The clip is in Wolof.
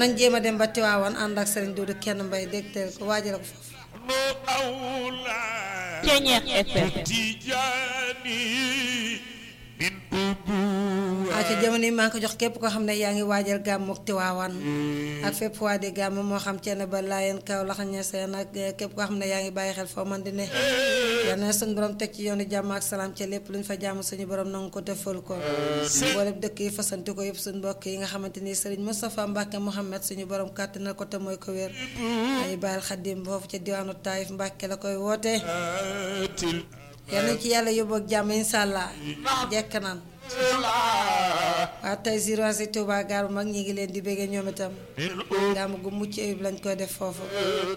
nañ jéem a dem ba Tiwaawan ànd ak Serigne Doudou kenn mbay dégteel ko waajal ko foofu Ceñeex FM ah ci jamono yi maa ngi ko jox képp koo xam ne yaa ngi waajal gàmmu Tiwaawan ak fépp waa di gàmm moo xam ceen ba laayeen kaw laxa ñeseen ak képp koo xam ne yaa ngi bàyyi xel foo man di ne yal na suñu borom teg ci yoonu jàmm ak salaam ca lépp luñ fa jàmm suñu borom nangu ko defal ko mboolem dëkk yi fasanti ko yëpp suñu mbokk yi nga xamante ni Serigne Moustapha Mbacke Mouhamed suñu borom kàttanal ko te mooy ko wér ay bàyyil xaddim foofu ca diwaanu Taïf Mbacke la koy wootee yal nañ ci yàlla yóbbu ak jàmm incha allah jekk naan waa tey Ziroasi Touba gaar bu mag ñi ngi leen di béggee ñoom itam gàmm gu mucc ayib lañ koy def foofu